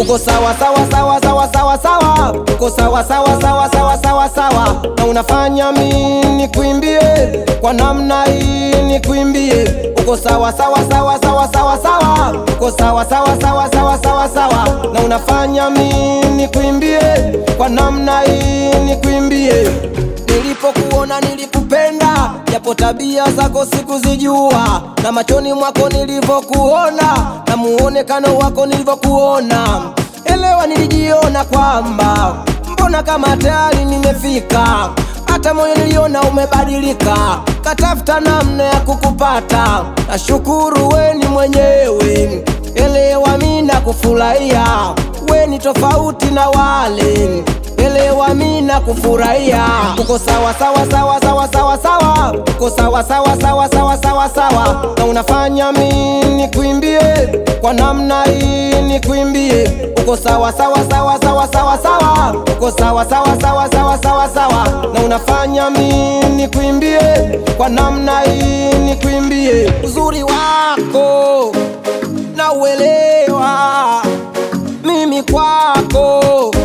uko sawa sawa sawa sawa sawa sawa, uko sawa sawa sawa sawa sawa sawa, na unafanya mimi nikuimbie kwa namna hii nikuimbie, uko sawa sawa sawa sawa sawa sawa, uko sawa sawa sawa sawa sawa sawa, na unafanya mimi nikuimbie kwa namna hii nikuimbie. Nilipokuona nilikupenda, japo tabia zako sikuzijua, na machoni mwako nilivyokuona, na muonekano wako nilivyokuona, elewa nilijiona kwamba mbona kama tayari nimefika, hata moyo niliona umebadilika, katafuta namna ya kukupata. Nashukuru we ni mwenyewe, elewa mi nakufurahia, we ni tofauti na wale elewa mi nakufurahia, uko sawa sawa sawa sawa sawa sawa, uko sawa sawa sawa sawa sawa sawa, na unafanya mi nikuimbie kwa namna hii nikuimbie, uko sawa sawa sawa sawa sawa sawa, uko sawa sawa sawa sawa sawa sawa, na unafanya mi nikuimbie kwa namna hii nikuimbie, uzuri wako na uelewa mimi kwako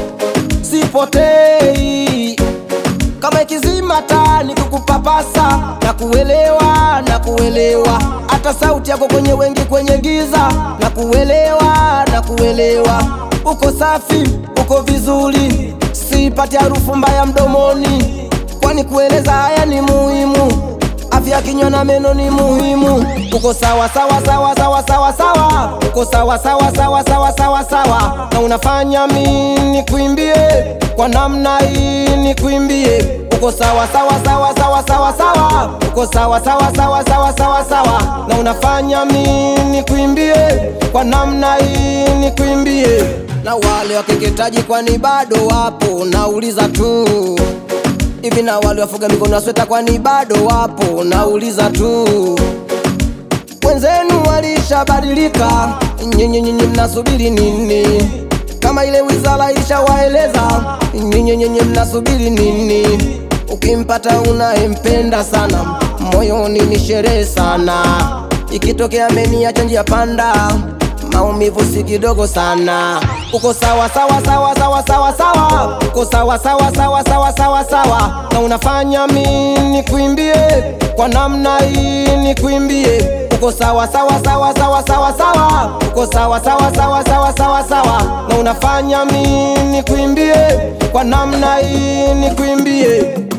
sipotei kama ikizima taa ni kukupapasa na kuelewa na kuelewa hata sauti yako kwenye wengi kwenye giza na kuelewa na kuelewa uko safi uko vizuri sipati harufu mbaya mdomoni kwani kueleza haya ni muhimu afya kinywa na meno ni muhimu. Uko sawa sawa sawa sawa sawa sawa, uko sawa sawa sawa sawa sawa sawa, na unafanya mi nikuimbie kwa namna hii nikuimbie. Uko sawa sawa sawa sawa sawa sawa, uko sawa sawa sawa sawa sawa sawa, na unafanya mi nikuimbie kwa namna hii nikuimbie. Na wale wakeketaji kwani bado wapo? Nauliza tu hivi na wale wafuga mikono ya sweta kwani bado wapo? Nauliza tu, wenzenu walishabadilika, nyinyi nyinyi mnasubiri nini? Kama ile wizara ilishawaeleza, nyinyi nyinyi mnasubiri nini? Ukimpata unayempenda sana, moyoni ni sherehe sana, ikitokea ameniacha njia panda maumivu si kidogo sana. Uko sawa sawa sawa sawa sawa sawa, uko sawa sawa sawa sawa sawa sawa, na unafanya mi nikuimbie kwa namna hii nikuimbie. Uko sawa sawa sawa sawa sawa sawa, uko sawa sawa sawa sawa sawa sawa, na unafanya mi nikuimbie kwa namna hii nikuimbie.